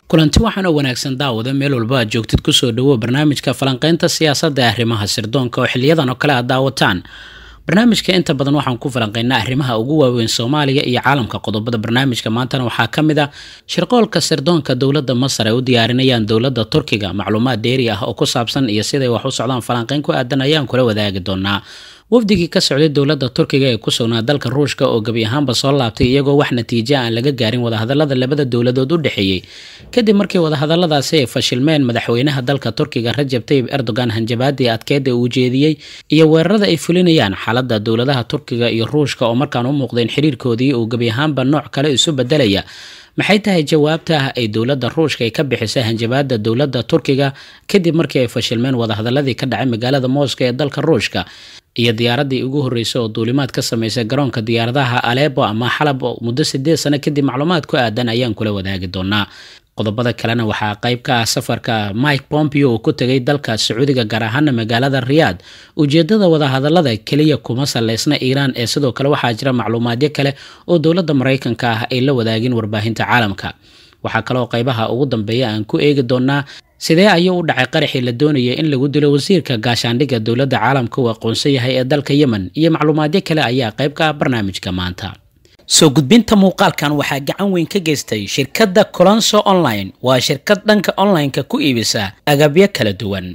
kulanti waxaan oo wanaagsan daawada meel walba aad joogtid kusoo dhawo barnaamijka falanqeynta siyaasadda ee arrimaha sirdoonka oo xiliyadan oo kale aad daawataan barnaamijka inta badan waxaan ku falanqeynaa arrimaha ugu waaweyn soomaaliya iyo caalamka qodobada barnaamijka maantana waxaa ka mid ah shirqoolka sirdoonka dowladda masar ay u diyaarinayaan dowladda turkiga macluumaad dheeri ah oo ku saabsan iyo siday wax u socdaan falanqeyn ku aadan ayaan kula wadaagi doonaa wafdigii ka socday dowladda turkiga ee ku sugnaa dalka ruushka oo gebi ahaanba soo laabtay iyagoo wax natiijo aan laga gaarin wadahadalada labada dowladood u dhexeeyey kadib markii wadahadaladaasi ay fashilmeen madaxweynaha dalka turkiga rajab tayib erdogan hanjabaadii adkeeda uu jeediyey iyo weerarada ay fulinayaan xaalada dowladaha turkiga iyo ruushka oo markaan u muuqdeen xiriirkoodii uu gebi ahaanba nooc kale isu bedelaya maxay tahay jawaabta ah ay dowladda ruushka ay ka bixisay hanjabaada dowladda turkiga kadib markii ay fashilmeen wadahadaladii ka dhacay magaalada mooska ee dalka ruushka iyo diyaaradii ugu horreysay oo duulimaad ka sameysay garoonka diyaaradaha aleebo ama xalab muddo sideed sano kadib macluumaad ku aadan ayaan kula wadaagi doonaa qodobada kalena waxaa qayb ka ah safarka mike pompeo oo ku tegay dalka sacuudiga gaar ahaana magaalada riyaad ujeedada wadahadalada keliya kuma saleysna iiraan ee sidoo kale waxaa jira macluumaadyo kale oo dowladda maraykanka ah ay la wadaagin warbaahinta caalamka waxaa kaleoo qaybaha ugu dambeeya aan ku eegi doonaa sidee ayuu u dhacay qaraxii la doonaya in lagu dilo wasiirka gaashaandhigga dowladda caalamka uu aqoonsan yahay ee dalka yemen iyo macluumaadyo kale ayaa qayb ka ah barnaamijka maanta soo gudbinta muuqaalkan waxaa gacan weyn ka geystay shirkadda colonso online waa shirkad dhanka online-ka ku iibisa agabyo kala duwan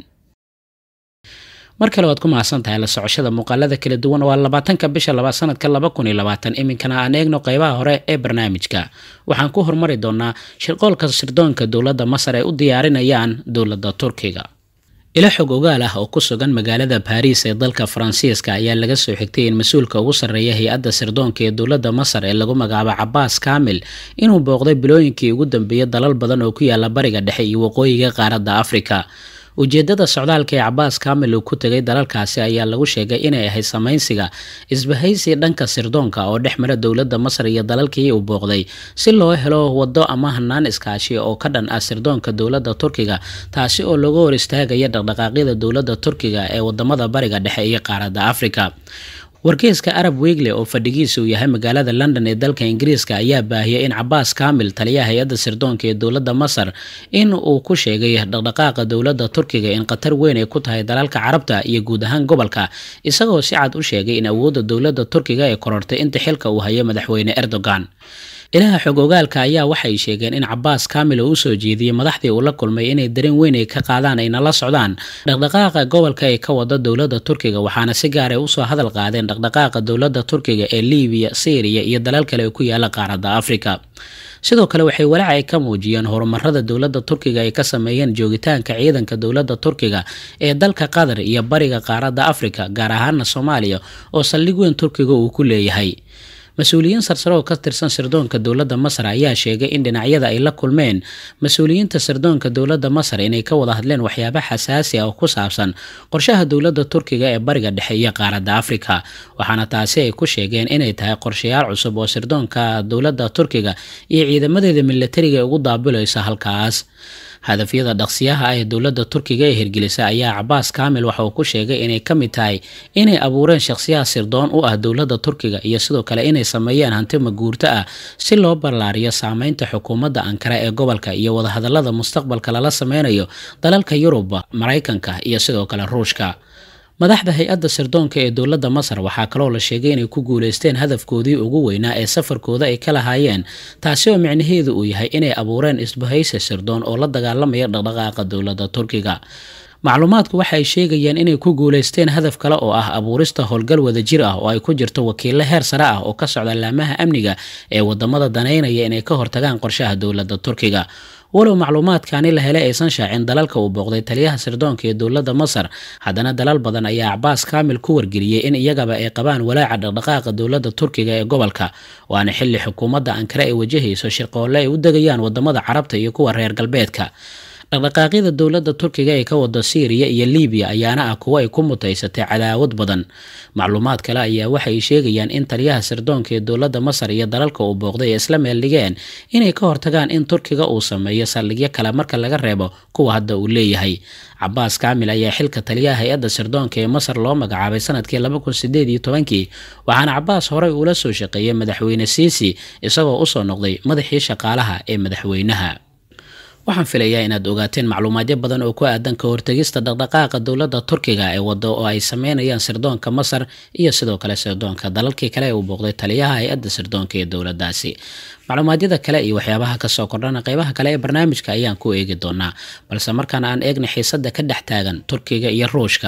mar kale waad ku mahadsan tahay la socoshada muuqaalada kala duwan waa labaatanka bisha labaad sanadka laba kun iyo labaatan iminkana aan eegno qeybaha hore ee barnaamijka waxaan ku hormari doonaa shirqoolka sirdoonka dowladda masar ay u diyaarinayaan dowladda turkiga ilo xog ogaal ah oo ku sugan magaalada baariis ee dalka faransiiska ayaa laga soo xigtay in mas-uulka ugu sarreeya hay-adda sirdoonka ee dowladda masar ee lagu magacaabo cabaas kaamil inuu booqday bilooyinkii ugu dambeeyay dalal badan oo ku yaala bariga dhexe iyo waqooyiga qaaradda afrika ujeedada socdaalka ee cabaas kaamil uu ku tegay dalalkaasi ayaa lagu sheegay inay ahayd samaynsiga isbahaysi dhanka sirdoonka oo dhex mara dowladda masar iyo dalalkii uu booqday si loo helo waddo ama hanaan iskaashi oo ka dhan ah sirdoonka dowladda turkiga taasi oo laga hor istaagaya dhaqdhaqaaqyada dowladda turkiga ee wadamada bariga dhexe iyo qaaradda afrika wargeyska arab wegle oo fadhigiisa uu yahay magaalada london ee dalka ingiriiska ayaa baahiyay in cabaas kaamil taliyaha hay-adda sirdoonka ee dowladda masar in uu ku sheegay dhaqdhaqaaqa dowladda turkiga in khatar weyn ay ku tahay dalalka carabta iyo guud ahaan gobolka isagoo si cad u sheegay in awoodda dowladda turkiga ay korortay inta xilka uu hayo madaxweyne erdogan ilaha xog ogaalka ayaa waxay sheegeen in cabaas kaamil oo usoo jeediyey madaxdii uu la kulmay inay dareen weyn ay ka qaadaan ayna la socdaan dhaqdhaqaaqa gobolka ee ka wada dowladda turkiga waxaana si gaar ay usoo hadal qaadeen dhaqdhaqaaqa dowladda turkiga ee libiya syriya iyo dalal kale oo ku yaala qaaradda afrika sidoo kale waxay walaac ay ka muujiyeen horumarada dowladda turkiga ay ka sameeyeen joogitaanka ciidanka dowladda turkiga ee dalka qatar iyo bariga qaaradda afrika gaar ahaana soomaaliya oo saldhig weyn turkiga uu ku leeyahay mas-uuliyiin sarsare oo ka tirsan sirdoonka dowladda masar ayaa sheegay in dhinacyada ay la kulmeen mas-uuliyiinta sirdoonka dowladda masar inay ka wada hadleen waxyaaba xasaasi ah oo ku saabsan qorshaha dowladda turkiga ee bariga dhexe iyo qaaradda afrika waxaana taasi ay ku sheegeen inay tahay qorshayaal cusub oo sirdoonka dowladda turkiga iyo ciidamadeeda milatariga ay ugu daabilayso halkaas hadafyada dhaqsiyaha ah ee dowladda turkiga ee hirgelisa ayaa cabaas kaamil waxa uu ku sheegay inay ka mid tahay inay abuureen shakhsiyaha sirdoon u ah dowladda turkiga iyo sidoo kale inay sameeyeen hanti maguurto ah si loo ballaariyo saameynta xukuumadda ankara ee gobolka iyo wadahadalada mustaqbalka lala sameynayo dalalka yurub maraykanka iyo sidoo kale ruushka madaxda hay-adda sirdoonka ee dowladda masar waxaa kaloo la sheegay inay ku guuleysteen hadafkoodii ugu weynaa ee safarkooda ay ka lahaayeen taasi oo micnaheedu uu yahay inay abuureen isbahaysi sirdoon oo la dagaalamaya dhaqdhaqaaqa dowladda turkiga macluumaadku waxa ay sheegayeen inay ku guuleysteen hadaf kale oo ah abuurista howlgal wadajir ah oo ay ku jirto wakiilo heer sare ah oo ka socda laamaha amniga ee wadamada daneynaya inay ka hortagaan qorshaha dowladda turkiga walow macluumaadkani la helay aysan shaacin dalalka uu booqday taliyaha sirdoonka ee dowladda masar haddana dalal badan ayaa cabaas kaamil ku wargeliyey in iyagaba ay qabaan walaaca dhaqdhaqaaqa dowladda turkiga ee gobolka waana xilli xukuumadda ankare ay wajahayso shirqoolle ay u degayaan wadamada carabta iyo kuwa reer galbeedka dhaqdhaqaaqyada dowladda turkiga ee ka wada syriya iyo libiya ayaana ah kuwo ay ku mutaysatay cadaawad badan macluumaad kale ayaa waxay sheegayaan in taliyaha sirdoonka ee dowladda masar iyo dalalka uu booqday ay isla meeldhigeen inay ka hortagaan in turkiga uu sameeyo saldhigyo kale marka laga reebo kuwa hadda uu leeyahay cabaas kaamil ayaa xilka taliyaha hay-adda sirdoonka ee masar loo magacaabay sanadkii laba kun sideed iyo tobankii waxaana cabaas horey uula soo shaqeeyay madaxweyne siisi isagoo usoo noqday madaxii shaqaalaha ee madaxweynaha waxaan filayaa inaad ogaateen macluumaadyo badan oo ku aadan ka hortegista dhaqdhaqaaqa dowladda turkiga ee wado oo ay sameynayaan sirdoonka masar iyo sidoo kale sirdoonka dalalkii kale ee uu booqday taliyaha hay-adda sirdoonka ee dowladdaasi macluumaadyada kale iyo waxyaabaha kasoo kordhana qeybaha kale ee barnaamijka ayaan ku eegi doonaa balse markaan aan eegna xiisada ka dhex taagan turkiga iyo ruushka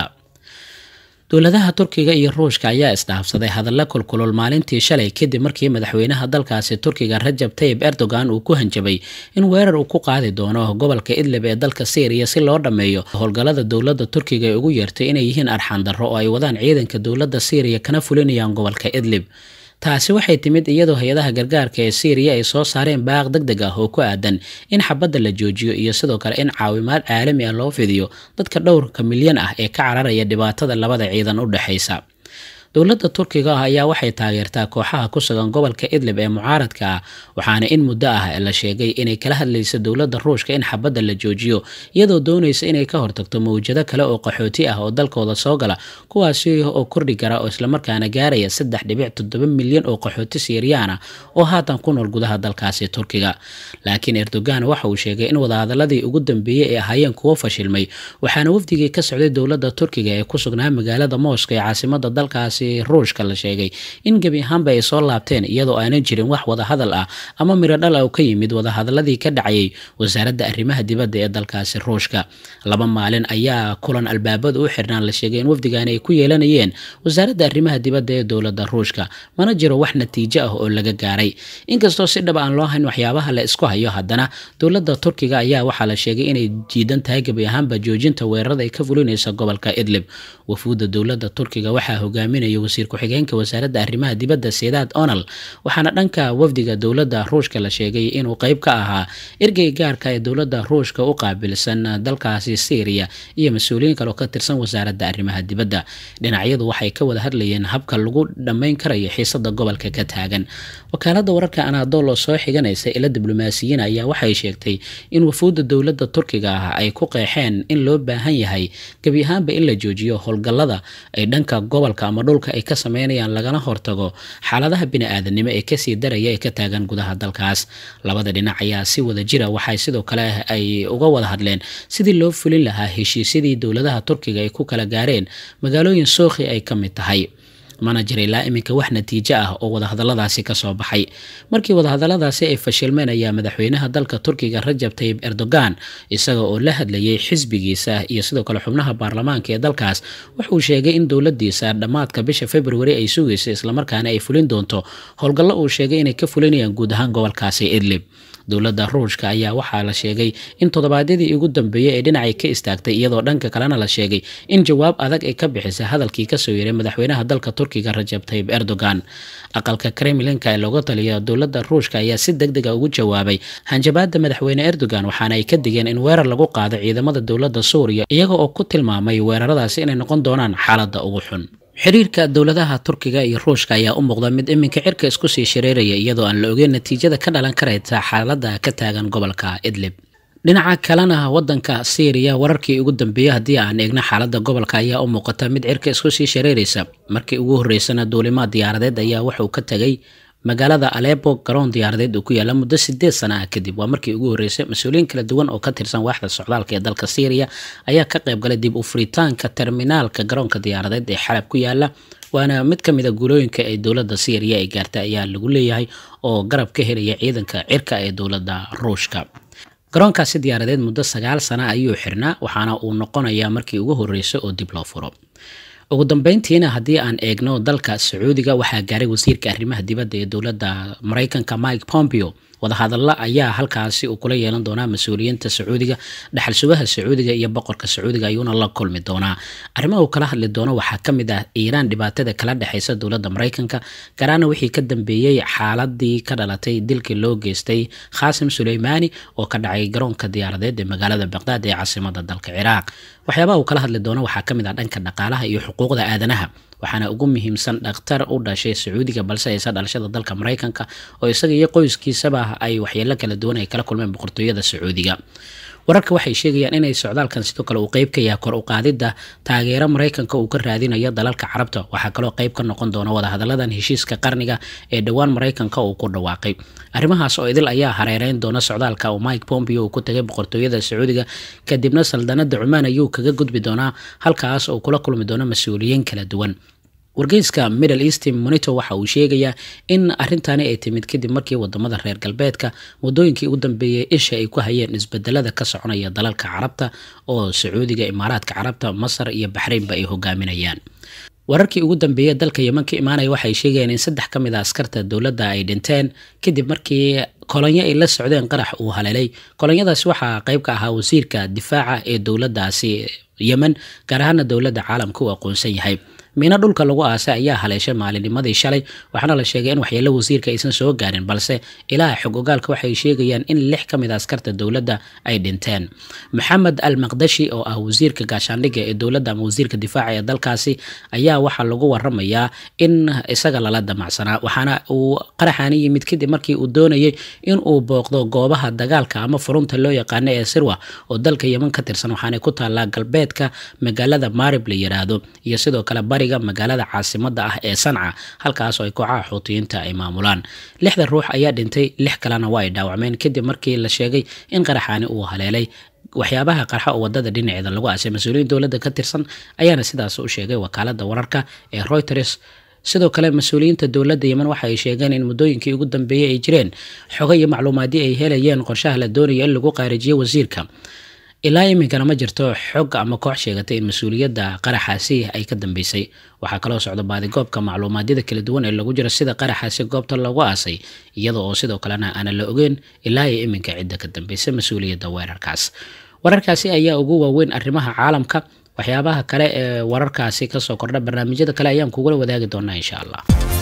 dowladaha turkiga iyo ruushka ayaa isdhaafsaday hadalla kulkulul maalintii shalay kadib markii madaxweynaha dalkaasi turkiga rajab tayib erdogan uu ku hanjabay in weerar uu ku qaadi doono gobolka idlib ee dalka syriya si loo dhammeeyo howlgallada dowladda turkiga ee ugu yeertay inay yihiin arxaan darro oo ay wadaan ciidanka dowladda syriya kana fulinayaan gobolka idlib taasi waxay timid iyadoo hay-adaha gargaarka ee syriya ay soo saareen baaq deg deg ah oo ku aadan in xabadda la joojiyo iyo sidoo kale in caawimaad caalami ah loo fidiyo dadka dhowrka milyan ah ee ka cararaya dhibaatada labada ciidan u dhexaysa dowladda turkiga ah ayaa waxay taageertaa kooxaha ku sugan gobolka idlib ee mucaaradka ah waxaana in muddo ah la sheegay inay kala hadlaysa dowladda ruushka in xabadda la joojiyo iyadoo doonaysa inay ka hortagto mawjado kale oo qaxooti ah oo dalkooda soo gala kuwaasi oo kordhi kara oo islamarkaana gaaraya saddex dhibic toddoba milyan oo qaxooti siiriyaan ah oo haatan ku nool gudaha dalkaasi turkiga laakiin erdogan waxa uu sheegay in wadahadaladii ugu dambeeyey ay ahaayeen kuwo fashilmay waxaana wafdigii ka socday dowladda turkiga ee ku sugnaa magaalada mooska ee caasimada dalkaasi ruushka la sheegay in gebi ahaanba ay soo laabteen iyadoo aanan jirin wax wadahadal ah ama miro dhal ah oo ka yimid wadahadaladii ka dhacayay wasaaradda arrimaha dibadda ee dalkaasi ruushka laba maalin ayaa kulan albaabada u xirnaan la sheegay in wafdigaani ay ku yeelanayeen wasaaradda arrimaha dibadda ee dowladda ruushka mana jiro wax natiijo ah oo laga gaaray inkastoo si dhab aan loo hayn waxyaabaha la isku hayo haddana dowladda turkiga ayaa waxaa la sheegay inay jiidan tahay gebi ahaanba joojinta weerarada ay ka fulinaysa gobolka idlib wafuudda dowladda turkiga waxaa hogaaminaya wasiir ku-xigeenka wasaaradda arrimaha dibadda sedaad onal waxaana dhanka wafdiga dowladda ruushka la sheegay inuu qeyb ka ahaa ergey gaarka ee dowladda ruushka u qaabilsan dalkaasi syriya iyo mas-uuliyiin kale oo ka tirsan wasaaradda arrimaha dibadda dhinacyadu waxay ka wada hadlayeen habka lagu dhammayn karayo xiisada gobolka ka taagan wakaalada wararka anadol oo soo xiganaysa ila diblomaasiyiin ayaa waxay sheegtay in wafuudda dowladda turkiga ah ay ku qeexeen in loo baahan yahay gebi ahaanba in la joojiyo howlgallada ay dhanka gobolka ama dhulka ay ka sameynayaan lagana hortago xaaladaha bini-aadanimo ee kasii daraya ee ka taagan gudaha dalkaas labada dhinac ayaa si wada jira waxay sidoo kale ay uga wada hadleen sidii loo fulin lahaa heshiisyadii dowladaha turkiga ay ku kala gaareen magaalooyin sookhi ay ka mid tahay mana jira ilaa iminka wax natiijo ah oo wadahadaladaasi kasoo baxay markii wadahadaladaasi ay fashilmeen ayaa madaxweynaha dalka turkiga rajab tayib erdogan isaga oo la hadlayay xisbigiisa iyo sidoo kale xubnaha baarlamaanka ee dalkaas wuxuu sheegay in dowladiisa dhammaadka bisha februari ay sugayso islamarkaana ay fulin doonto howlgallo uu sheegay inay ka fulinayaan guud ahaan gobolkaasi idlib dowladda ruushka ayaa waxaa la sheegay in toddobaadyadii ugu dambeeyey ee dhinacay ka istaagtay iyadoo dhanka kalena la sheegay in jawaab adag ay ka bixisay hadalkii kasoo yeeray madaxweynaha dalka turkiga rajab tayib erdogan aqalka kremlinka ee looga taliya dowladda ruushka ayaa si deg dega ugu jawaabay hanjabaada madaxweyne erdogan waxaana ay ka digeen in weerar lagu qaado ciidamada dowladda suuriya iyaga oo ku tilmaamay weeraradaasi inay noqon doonaan xaaladda ugu xun xiriirka dowladaha turkiga iyo ruushka ayaa u muuqda mid iminka cirka isku sii shareeraya iyadoo aan la ogeyn natiijada ka dhalan karaysa xaaladda ka taagan gobolka idlib dhinaca kalena wadanka syriya wararkii ugu dambeeyey haddii aan eegno xaaladda gobolka ayaa u muuqata mid cirka isku sii shareeraysa markii ugu horreysana duulimaad diyaaradeed ayaa wuxuu ka tegay magaalada alepo garoon diyaaradeed uu ku yaala muddo sideed sana ah kadib waa markii ugu horreysay mas-uuliyiin kala duwan oo ka tirsan waaxda socdaalka ee dalka syriya ayaa ka qayb galay dib u furitaanka terminaalka garoonka diyaaradeed ee xalab ku yaala waana mid ka mid a guulooyinka ay dowladda syriya ay gaartay ayaa lagu leeyahay oo garab ka helaya ciidanka cirka ee dowladda ruushka garoonkaasi diyaaradeed muddo sagaal sana ayuu xirnaa waxaana uu noqonayaa markii ugu horreysay oo dib loo furo ugu dambeyntiina haddii aan eegno dalka sacuudiga waxaa gaaray wasiirka arrimaha dibadda ee dowladda maraykanka mike pompeo wadahadalla ayaa halkaasi uu kula yeelan doonaa mas-uuliyiinta sacuudiga dhaxal sugaha sacuudiga iyo boqorka sacuudiga ayuuna la kulmi doonaa arrimaha uu kala hadli doono waxaa ka mid ah iiraan dhibaatada kala dhexeysa dowladda maraykanka garaana wixii ka dambeeyey xaaladii ka dhalatay dilkii loo geystay khaasim suleymaani oo ka dhacay garoonka diyaaradeed ee magaalada baqdaad ee caasimada dalka ciraaq waxyaabaha uu kala hadli doono waxaa ka mid ah dhanka dhaqaalaha iyo xuquuqda aadanaha waxaana ugu muhiimsan dhakhtar u dhashay sacuudiga balse haysa dhalashada dalka maraykanka oo isaga iyo qoyskiisaba ay waxyeelo kala duwan ay kala kulmeen boqortooyada sacuudiga wararka waxay sheegayaan inay socdaalkan sidoo kale uu qeyb ka yahay kor u qaadidda taageero maraykanka uu ka raadinayo dalalka carabta waxaa kaloo qeyb ka noqon doona wadahadaladan heshiiska qarniga ee dhowaan maraykanka uu ku dhawaaqay arrimahaas oo idil ayaa hareereyn doona socdaalka uu mike pompeo uu ku tagay boqortooyada sacuudiga kadibna saldanada cumaan ayuu kaga gudbi doonaa halkaas oo kula kulmi doona mas-uuliyiin kala duwan wargeyska middle east monitor waxa uu sheegayaa in arintani ay timid kadib markii wadamada reer galbeedka wadooyinkii ugu dambeeyay isha ay ku hayeen isbedelada ka soconaya dalalka carabta oo sacuudiga imaaraadka carabta masar iyo baxraynba ay hogaaminayaan wararkii ugu dambeeyay dalka yeman ka imaanaya waxay sheegayeen in saddex ka mid a askarta dowladda ay dhinteen kadib markii kolonyo ay la socdeen qarax uu haleelay kolonyadaasi waxaa qayb ka ahaa wasiirka difaaca ee dowladdaasi yemen gaar ahaana dowladda caalamka uu aqoonsan yahay miino dhulka lagu aasay ayaa haleeshay maalinimadii shalay waxaana la sheegay in waxyeelo wasiirka aysan soo gaarin balse ilaha xog ogaalka waxay sheegayaan in lix ka mid a askarta dowladda ay dhinteen maxamed al maqdashi oo ah wasiirka gaashaandhigga ee dowladda ama wasiirka difaaca ee dalkaasi ayaa waxaa lagu waramayaa in isaga lala damacsanaa waxaana uu qaraxaani yimid kadib markii uu doonayay in uu booqdo goobaha dagaalka ama furunta loo yaqaano ee sirwa oo dalka yeman ka tirsan waxaanay ku taallaa galbeedka magaalada maarib la yiraahdo iyo sidoo kale bari magaalada caasimada ah ee sanca halkaas oo ay kooxaha xuutiyiinta ay maamulaan lixda ruux ayaa dhintay lix kalena waa ay dhaawacmeen kadib markii la sheegay in qaraxaani uu haleelay waxyaabaha qarxa oo wadada dhinaceeda lagu aasay mas-uuliyiin dowladda ka tirsan ayaana sidaas u sheegay wakaalada wararka ee reuters sidoo kale mas-uuliyiinta dowladda yemen waxa ay sheegeen in muddooyinkii ugu dambeeyey ay jireen xogo iyo macluumaadii ay helayeen qorshaha la doonaya in lagu qaarijiyo wasiirka ilaa iminkana ma jirto xog ama koox sheegatay in mas-uuliyadda qaraxaasi ay ka dambeysay waxaa kaloo socda baadigoobka macluumaadyada kala duwan ee lagu jiro sida qaraxaasi goobta lagu aasay iyada oo sidoo kalena aanan la ogeyn ilaa iyo iminka cidda ka dambeysay mas-uuliyadda weerarkaas wararkaasi ayaa ugu waaweyn arrimaha caalamka waxyaabaha kale ee wararkaasi kasoo kordha barnaamijyada kale ayaan kugula wadaagi doonaa insha allah